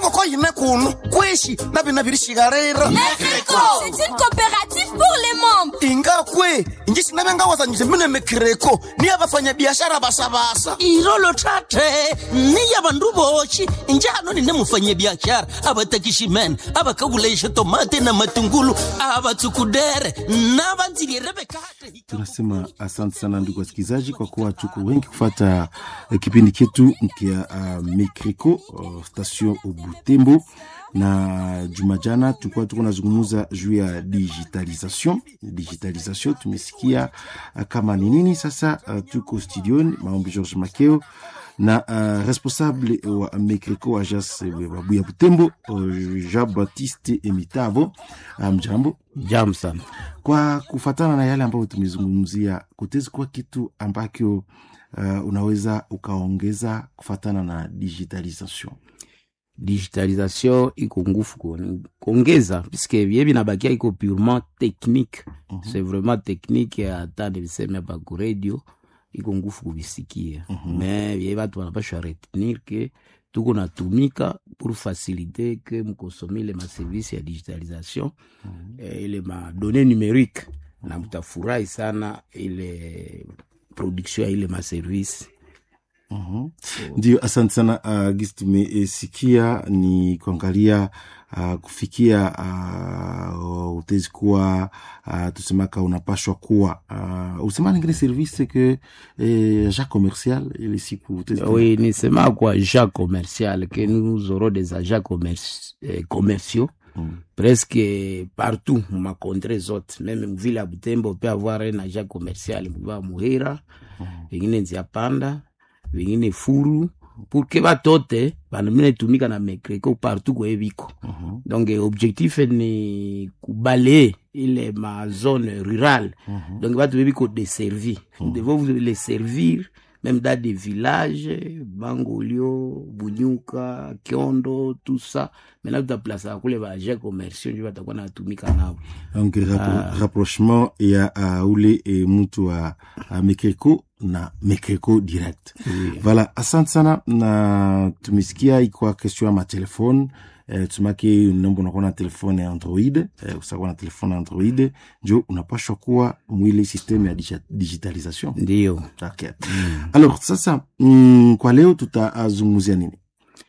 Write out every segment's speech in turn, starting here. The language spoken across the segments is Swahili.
enkoko yine kuno kweshi nabina birishigarira Mexico C'est une coopérative pour les membres ingakwe inji sinabe ngawazanyise mine mekreko ni abafanya biashara basabasa irolo tate niya bandu boshi njano nine mufanya biashara abatakishimen abakaguleisha tomate na matungulu abatsukudere nabanzilierebekate tunasema asante sana ndugu wasikilizaji kwa kuwa tuko wengi kufata eh, kipindi chetu kia uh, mikriko uh, station butembo na juma jana tulikuwa tuko nazungumuza juu ya digitalisation digitalisation tumesikia uh, kama ni nini sasa uh, tuko studioni maombi george makeo na uh, responsable wa mikriko agence babuya butembo uh, jean baptiste emitavo mjambo um, Jam sana. kwa kufatana na yale ambayo tumezungumzia kutezi kuwa kitu ambacho uh, unaweza ukaongeza kufatana na digitalisation Digitalisation iko ngufu ku- kuongeza puisque bie binabakia iko purement technique Mhm. c'est vraiment technique hata niliseme hapa ku radio iko ngufu kubisikia Mhm. mais bie batu banapashwa retenir ke tuko natumika pour faciliter ke mkosome ile maservice ya digitalisation eh, ile madonne numérique na mtafurahi sana ile production ya ile maservice Mhm. ndio asante sana uh, gisi tumesikia ni kuangalia uh, kufikia uh, utezi kuwa uh, tusemaka unapashwa kuwa uh, usema ningine service ke eh, ja commercial ile siku utezi kuwa- Oui, nisema kwa agents commercial que nous aurons des agents commerci- eh, commerciaux Mm. presque partout ma contrée zote meme mvile ya Butembo peut avoir un agent commercial mva Muhira vingine Nziapanda vingine Furu pour que batote banamine tumika na mekreko partout kwe biko Mhm. donc eh, objectif ni kubalayer ile ma zone rurale Mhm. donc batu bebiko deservi nous devons vous les servir même dans des villages bangolio bunyuka kiondo tout ça maintenant tutaplasaka kule baage commerciaux njo batakuwa natumika nabo donc rapro Ah. rapprochement ya uh, ule e, mtu wa uh, mekreko na mekreko direct voilà asante sana na tumesikia ikwa question ya matelefone eh, tumake nombo unakuwa na telefone ya android eh, usakuwa na telefone ya android njo unapashwa kuwa mwile systeme ya digi- digitalisation ndio okay. alors sasa mm, kwa leo tutazungumzia nini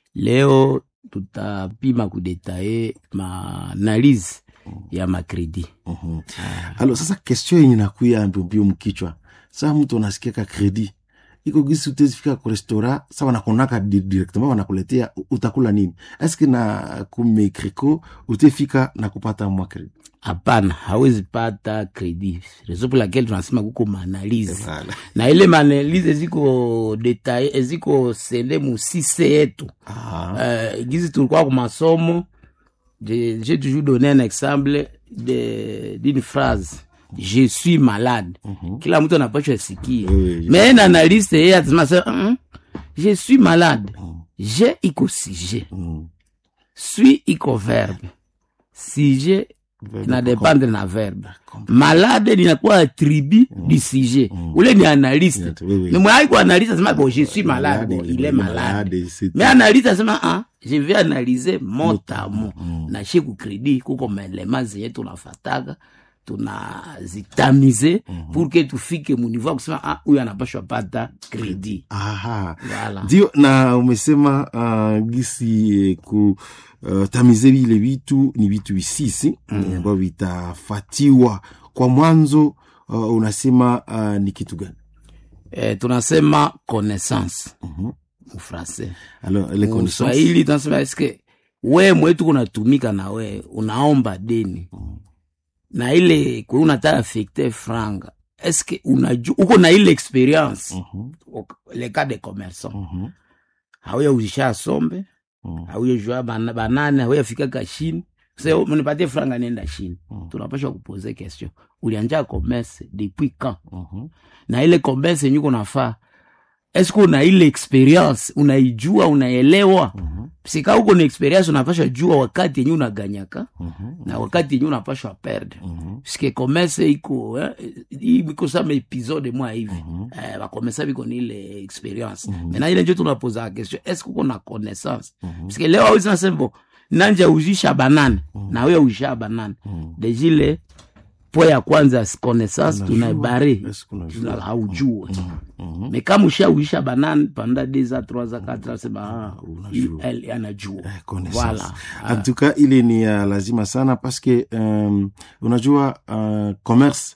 leo tutapima kudetaye maanalyse ya makredi Mhm. alors sasa question yenye nakuya mbiombio mkichwa saa mtu anasikia ka kredi iko gisi utezifika ku restaurant sa wanakonaka di- directement wanakuletea u- utakula nini eske na kumekriko utefika na kupata mwa kredi hapana hawezi pata kredi reso pour laquelle tunasema kuko maanalyse Voilà. na ile maanalyse ziko detaye ziko sende musise yetu Ah, uh, gizi tulikuwa ku masomo je- j'ai toujours donné un exemple de- d'une phrase je suis malade mhm. kila mtu anapashwa sikia Oui, oui, je- mais un analyste yeye atasema sasa, "Mm, je suis malade Mm, je iko sujet mm. suis iko verbe sujet Verbe inadependre na verbe Comprendre. malade linakuwa attribut du sujet Mm. ule ni analyste Yes, oui, oui. mais mwai ku analyste asema bon je suis malade bon il est malade mais analyste asema ah, je vais analyser mot à mot Mm. na she kukredi kuko maelema zenye tunafataga tunazitamize pour que tufike muniveau ya kusema ah, huyu anapashwa pata kredi Aha. Voilà. ndio na umesema uh, gisi eh, ku uh, tamize vile vitu ni vitu visisi mm. ambavyo vitafatiwa kwa mwanzo uh, unasema uh, ni kitu gani eh, tunasema connaissance Mhm. mufrancais alors les connaissances Mswahili tunasema eske we mwetu kunatumika na we unaomba deni na ile kwe unataka affecte franga eske unaju uko na ile experience Mhm, le cas de commerçant mhm, hauya uzisha sombe mhm. hauya jua bana- banane hauya fika kashini se mnipatie franga nenda chini Mm. tunapasha kupoze question ulianja commerce depuis quand Mhm. na ile commerce yenye uko nafaa eske una ile experience unaijua unaelewa sika huko na experience unapasha jua wakati yenye unaganyaka na wakati yenye unapashwa perdre puisque commerce iko eh, hii iko sama episode mwa hivi eh, bakomesa biko ni ile experience mena ile njo tunapoza question eske uko na connaissance puisque leo awezi nasembo nanja uzisha banane na wewe uzisha banane dejile po ya kwanza connaissance tunaibare Est-ce qu'on a joué? haujue me kama ushauisha banane panda deux a trois a quatre a sema ah, unajua. elle anajua Eh, connaissance. voilà en tout cas ile ni ya lazima sana paske um, unajua uh, commerce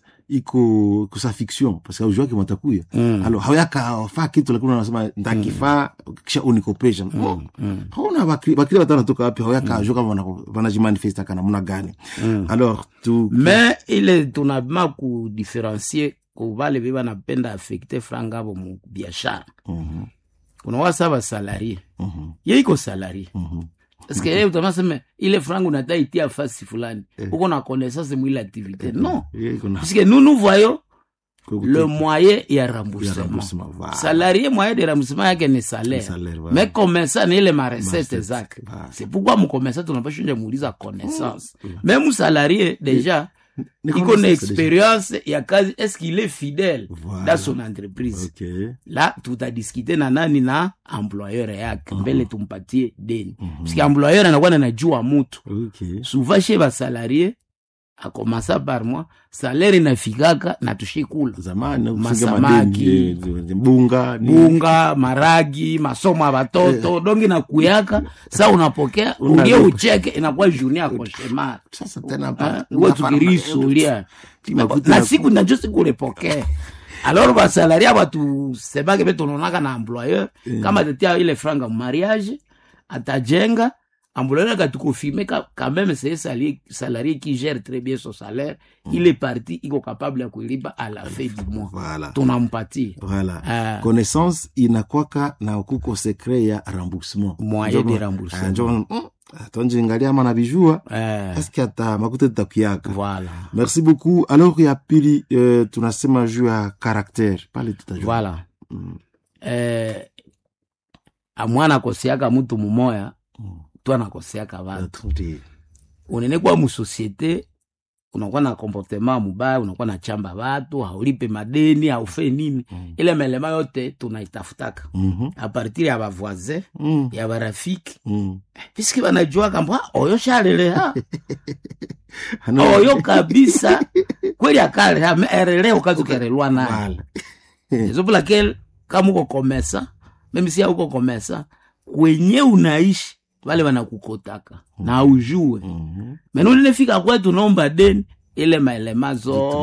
iko kusa fiction paske aujuake matakuya mm. alo hawayaka faa kitu lakini unasema ndakifaa kisha unikopesha mm. hauna bakri bakri watu wanatoka wapi hawayaka mm. kama wana- wanajimanifesta kana muna gani alors tu me ile tunabima kudifferencie kuvale ve banapenda afekte franga avo mu biashara Mhm, kuna wasa basalarie mhm, ye iko salarie mhm. paske ye utamaseme ile franga unata itia fasi fulani uko na connaissance mwile activité non Ye iko na- puisque nous nous voyons kwa le kute- moyen ya ya remboursement remboursement, voilà. salarié moyen de remboursement yake ni salaire Ni salaire, voilà. mais commerçant ni ile marecette Marecette, zake voilà. c'est pourquoi mcommerçant tunapashunja muuliza connaissance même salarié déjà Ni iko na connaissance expérience ya kazi est-ce qu'il est fidèle Voilà. dans son entreprise Ok. la tutadiskite na nani na employeur yake mbele tumpatie deni puisque employeur anakuwa nanajua mutu Ok. souvent chez basalarie akomasa par mois salaire inafikaka na tushikula zamani kufunga Masamaki. madeni, eh, bunga ni- bunga maragi masomo ya batoto dongi na kuyaka sa unapokea Unalipa. ulie ucheke inakuwa journée ya koshemar sasa tena hapa, we unafanya tukirisulia Makuta na ya- siku najo siku ulipokea alors basalaria batusemake be tunaonaka na employeur kama atatia ile franga mariage atajenga employeur akatukofirme quand même c'est salarié, salarié qui gère très bien son salaire il est parti iko capable ya kuilipa à la fin du mois Voilà. tunampatia Voilà. Ah. connaissance inakwaka na kuko secret ya remboursement Moyen Njo- de remboursement. Ah, njo- mm, tonjingalia ama nabijua eh, eske ata makuta tutakuyaka voilà merci beaucoup alors ya pili euh, tunasema juu ya caractère pale tutajua voilà eh, amwana akosiaka mutu mumoya tu anakoseaka vatu Ndi- unene kwa musosiete unakuwa na comportement mubaya unakuwa na chamba vatu haulipe madeni haufe nini Mm. ile melema yote tunaitafutaka Mhm, apartir ya bavoisin mm, ya barafiki mm. piski banajua kamba oyo shaleleha Ano- oyo kabisa kweli akaleha me erele ukazukerelwa naye Voilà. ezo pour laquelle kama uko komesa meme si uko komesa kwenye unaishi wale wanakukotaka na ujue Mhm. mena ulinefika kwetu naomba deni ile maelema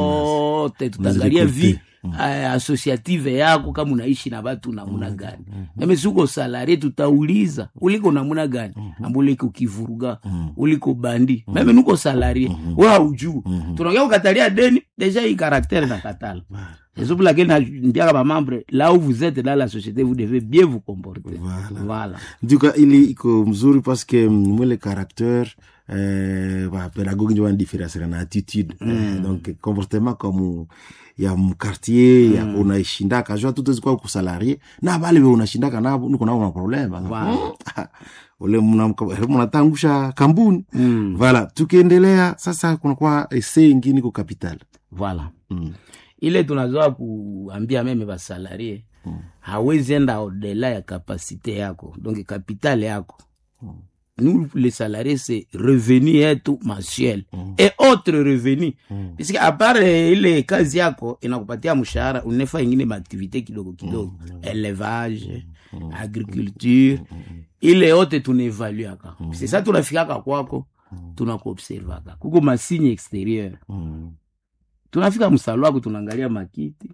zote tutaangalia vi Unazikote. eh, associative yako kama unaishi na watu namuna gani meme si uko salarie tutauliza uliko namuna gani amba uliko kivuruga uliko bandi meme nuko salarie we haujuu tunaongea kukatalia deni deja hii karaktere na katala C'est pour laquelle na- ndiaka bamembre là où vous êtes dans la société vous devez bien vous comporter Voilà. voilà nduka ili iko mzuri paske mwele caractère eh, bapedagogi njo banadiferencera na attitude eh, donc comportement comme ya mkartier ya unaishindaka jua tutezikwa kusalarie na bale be unashindaka nabo niko nabo na problème Wow. ule mna- mnatangusha kambuni Mm. voilà tukiendelea sasa kunakuwa ese ingine ko capital voilà mm. ile tunazoa kuambia meme basalarie hawezi enda odela ya kapasite yako donc kapitale yako nous les salariés c'est revenu yetu mensuel et autre revenu puisque à part eh, ile kazi yako inakupatia mshahara unefa ingine maaktivité kidogo kidogo élevage agriculture ile yote tunaevaluaka c'est ça tunafikaka kwako tunakuobservaka kuko masigne extérieur Mm. tunafika msalo wako tunaangalia makiti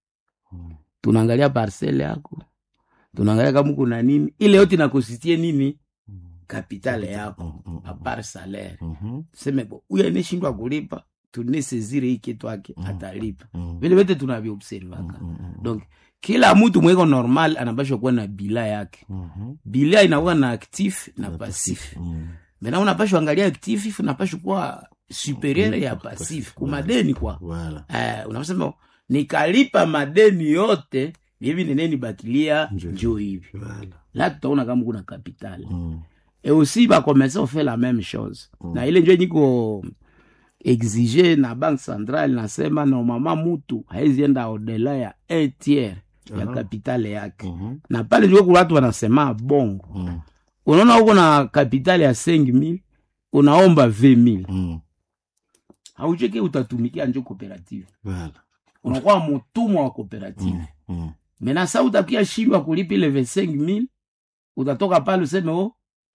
tunaangalia parcele yako tunaangalia kama kuna nini ile yote inakositie nini kapitale yako apart salaire Mhm. tuseme bo huyu aneshindwa kulipa tunesezire hii kitu ake atalipa Mm. vile vyote tunaviobservaka donc kila mtu mweko normal anapashwa kuwa na bila yake Mhm. bila inakuwa na actif na passif Mm. mena unapashwa angalia actif unapashwa kuwa superieur ya passif kumadeni kwa Voilà. eh, unasema nikalipa madeni yote vyevi neneni batilia Njo. njo hivi Voilà. la tutaona kama kuna kapitali Mm. et aussi bakomesa ofe la même chose na ile njo niko exige na banque centrale nasema normalement mutu haizienda audela ya un tiers ya kapitale yake Mhm. na pale njo kuna watu wanasema bongo Mm. unaona uko na kapitale ya 5000 unaomba 20000 Mm. haucheke utatumikia njo cooperative Voilà. unakuwa mutumwa wa cooperative Mm. Mm. mena sa utakia shindwa kulipa ile 25000 utatoka pale useme o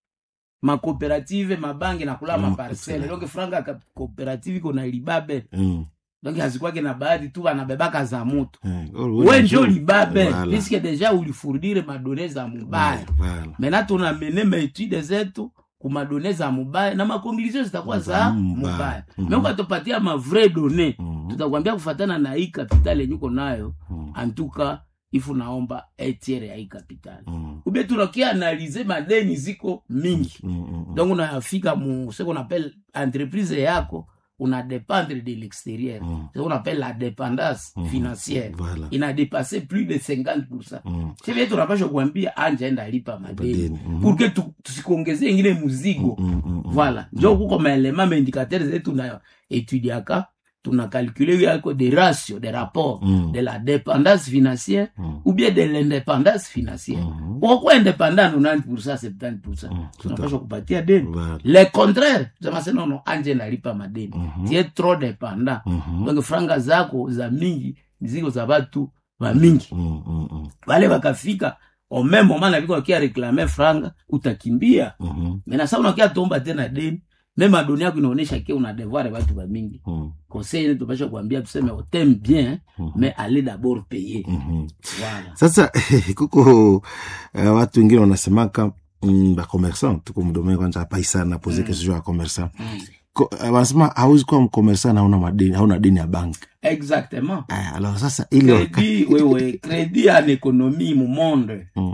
makooperative mabange nakula Mm, maparcele parcele. donc franga ka cooperative iko na libabe Mm. donc hazikwake na baadhi tu wanabebaka za mutu Eh, oh, we wewe njo libabe Voilà. piske deja ulifurdire madone za mubaya Voilà. mena tunamene maetude zetu kumadone za mubaya na makonklusio zitakuwa za Za mubaya. mubaya Mhm. me ukatopatia mavrai done Mhm. tutakwambia kufatana na hii kapitali yenyuko nayo Mm. antuka ifu naomba etiere ya hii kapitali Mm. ube tunakia analize madeni ziko mingi Mm. Mm. donc unafika mu ce qu'on appelle entreprise yako una dépendre de l'extérieur Mm. ce qu'on appelle la dépendance Mhm. financière Voilà. ina dépassé plus de 50 Mm. sivile tunapasha kuambia anja enda lipa madeni Madeni, mhm. pour que tu- tusikuongezee ingine muzigo Mm. Mm. Mm. voilà njo kuko maelema maindicateur zetu na etudiaka tuna calcule yako de ratio de rapport Mm. de la dépendance financière Mm. ou bien de l'indépendance financière Mhm. ukokuwa indépendant 90 70 Mm, tunapasha kupatia deni Voilà. le contraire tusema nono anje nalipa madeni Mhm. tie trop dépendant Mhm. donc franga zako za mingi ziko za batu ba mingi Mm. Mm. Mm. wale wakafika au même moment naviko wakia reklame franga utakimbia Mhm. mena sa unakia tomba tena deni meme adoni yako inaonyesha ke una devoir batu ba mingi Mm. conseil ile tupasha kuambia tuseme oteme bien Mhm. mais allez d'abord payer Mhm. voilà sasa kuko uh, watu wengine wanasemaka mm, bakomersan tuko mdomee kwanza paisa napoze kesho ya komersan Mm. Ko- eh, wanasema hauwezi kuwa mkomersan hauna madeni hauna deni ya banki exactement Ah, alors sasa ile waka- crédit wewe crédit en économie mu monde Mm,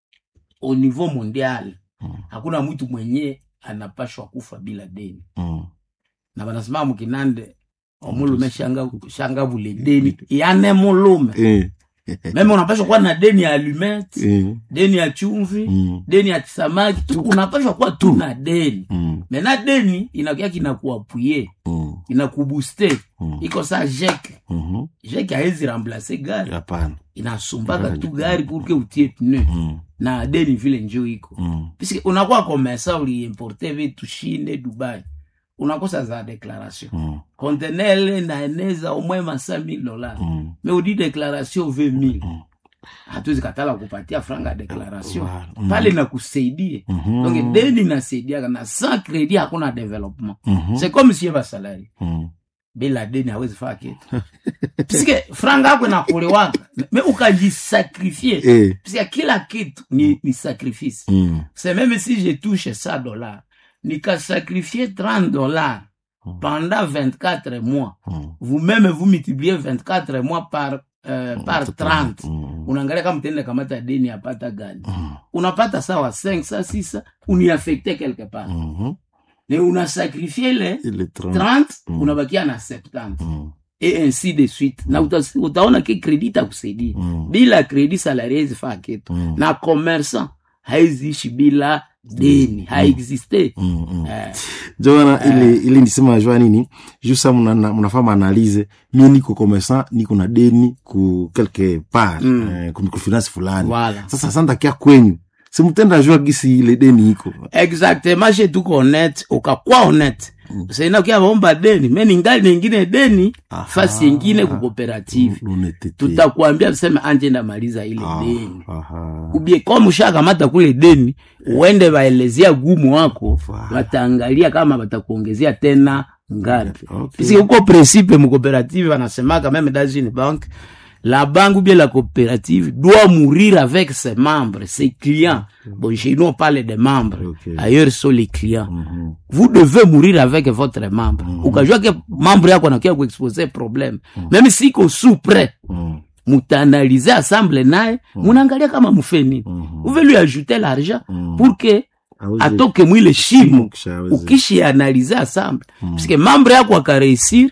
au niveau mondial Mm. hakuna mtu mwenye anapashwa kufa bila deni mm, na banasema mukinande omulume shanga, shanga bule deni yane mulume eh, meme unapashwa kuwa na deni ya alumete eh, deni ya chumvi mm, deni ya samaki tu unapashwa kuwa tu na deni mm, mena deni inakia kinakuapuye mm, inakubuste mm, iko sa jeke mhm. jeke haezi remplace gari hapana inasumbaka tu gari purke utie pneu Mm, na deni vile njo iko mm, puisque unakuwa komesa uliimporte vitu shinde dubai unakosa za declaration mm, contenele naeneza omwe ma 5000 dollars mm. me udi declaration 20000 Mm. hatuwezi katala kupatia franga ya declaration Wow. Mm. pale nakusaidie Mhm. donc deni nasaidiaka na sans credit hakuna development Mhm. c'est comme sie basalari Mm. bila deni hawezi faa kitu puisque franga yako inakulewaka me ukajisakrifie Eh, puisque kila kitu ni, ni sacrifice mm, c'est même si je touche 100 dollars nikasacrifier 30 dollars Mm. pendant 24 mois mm. vous-même vous multipliez 24 mois par, euh, par 30 Mm, unaangalia kama tende kamata deni apata gani mm, unapata sawa 5 sa 6 uniaffecte quelque part mhm. ne unasakrifie le Ile 30. 30 Mm. unabakia na 70 Mm, et ainsi de suite na uta, utaona ke kredi itakusaidia mm, bila kredi salari haizi faa kitu Mm. na commerçant haiziishi bila deni haexiste mm, mm. eh, jona ili ili nisema jua nini jusa mnafaa maanalize mie niko commerçant niko na deni ku quelque part Mm. eh, ku microfinance fulani voilà sasa santakia kwenyu simutenda jua gisi ile deni iko exactement she tuko honnête ukakuwa honnête saina ukia vaomba deni me ningali ningine deni Aha. fasi yengine ku cooperative Lunetete. tutakwambia tuseme anje ndamaliza ile Ah, deni aha. ubie kama ushakamata kule deni uende waelezea gumu wako Voilà. wataangalia kama watakuongezea tena ngapi Okay. puisque huko principe mu coopérative wanasemaka même dans une banque la banque ou bien la coopérative doit mourir avec ses membres ses clients bon chez nous on parle des membres Ok. ailleurs sont les clients Mhm. vous devez mourir avec votre membre ukajua ke membre yako anakia kuexpose problème même si ko sous près Mm, mutaanalize ensemble naye munaangalia kama mufe nini mhm. uve lui ajouter l'argent Mm. pour que Aweze- atoke mwile shimo Kisha aweze- ukishianalize ensemble puisque membre yako akareusir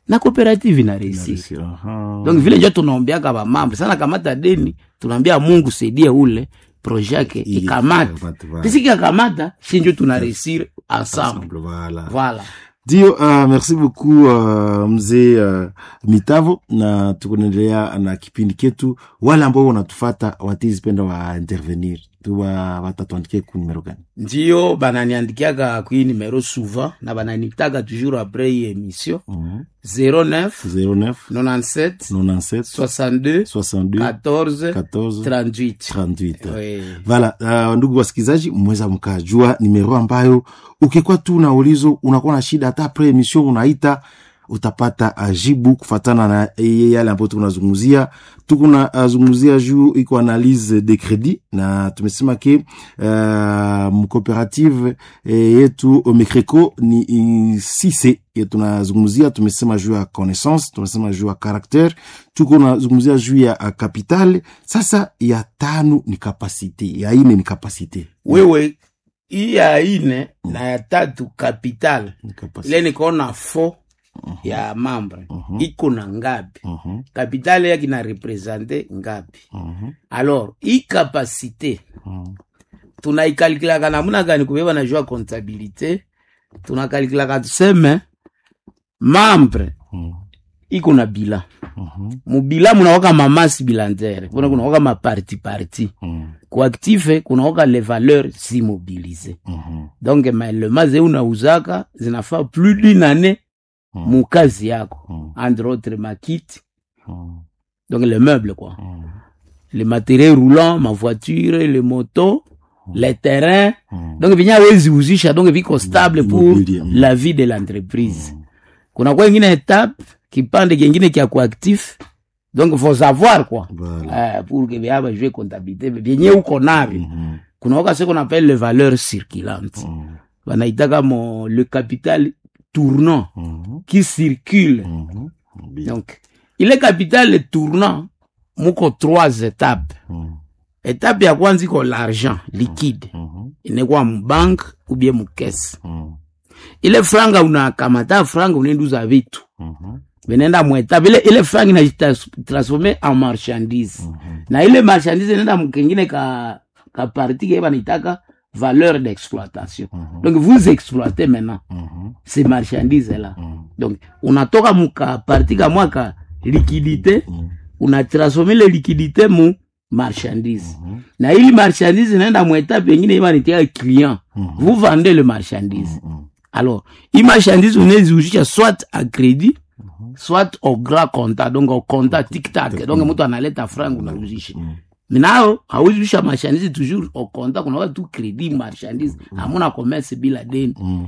na cooperative ina resir Narisi, aha. donc vile njo tunaombeaka bamambo sana kamata deni tunaambia mungu saidie ule proje yake Ili- ikamate ikamate, voilà. pisiki akamata si njo tuna resir ensemble Ensemble, voilà. voilà ndio uh, merci beaucoup uh, mzee uh, mitavo na tukunaendelea na kipindi ketu wale ambao wanatufata watizipenda wa intervenir tuwa watatuandikie ku numero gani ndio bananiandikiaka kui numero souvent na bananitaka toujours après hii émission Mhm. 09 09 97 97 62 62 14 14 38 38 Oui. vala uh, ndugu wasikilizaji mweza mkajua nimero ambayo ukikuwa tu na ulizo unakuwa na shida hata pre emission unaita utapata uh, jibu kufatana na eh, yale ambayo tukunazungumzia tukuna uh, zungumzia juu iko analyse de credit na tumesema ke uh, mcooperative eh, yetu mecreco ni i- sise ye tunazungumzia tumesema juu ya connaissance tumesema juu ya caractere tuko nazungumzia juu ya uh, capital sasa ya tano ni kapasite ya ine ni kapasite wewe hii ya ine na ya tatu capital Ni kapasite. ile nikaona fo ya mambre Mhm. iko na ngapi Mhm, kapitale yake na represente ngapi mhm, alors hii kapasite mhm. tunaikalkulaka namuna gani kubeba na jua comptabilité tunakalikilaka tuseme mambre Mhm, iko na bila mhm, mubila munawaka mamasi bilantere kuna kunawaka maparti parti mhm, kuaktife kunawaka le valeur zimobilize mhm, donc maelema ze unauzaka zinafaa plus d'une année Mhm. mukazi yako mhm, entre autres makiti mhm, donc le meuble quoi mhm, les matériels roulants ma voiture les motos les terrains mhm. donc vinya wezi uzisha donc viko stable pour Immobilier, mm. la vie de l'entreprise kuna kwa ingine etape kipande kingine kya kuactif donc faut savoir quoi Voilà. euh, pour que vyaba jue comptabilité vyenye uko navyo Mhm, kuna waka ce qu'on appelle les valeurs circulantes mhm, wanaitaka mo le capital tournant mhm, qui circule mhm. Bien. donc ile capital tournant muko trois étapes Mhm, étape ya kwanza iko l'argent liquide mhm, inekwa mubank ou bien mukese mhm, ile franga unakamata franga unaenduza vitu mhm, vinaenda mwetape ile, ile franga inajitransforme en marchandise mhm. na ile marchandise inaenda mkengine ka, ka parti ke banitaka valeur d'exploitation Mhm. donc vous exploitez maintenant Mhm, ces marchandises là mhm, donc unatoka muka parti kamwa ka liquidité mhm, unatransforme ile liquidité mu marchandise mhm, na ili marchandise inaenda mwetape engine ibanitia client Mhm. vous vendez le marchandise mhm. alors hii marchandise unaeziuzisha soit a crédit soit au grand compta donc au compta tiktak donc mtu analeta franga unauzisha Mhm. minao hauzisha marchandise toujours au compta kunawa tu crédit marchandise hamuna commerce bila deni Mhm.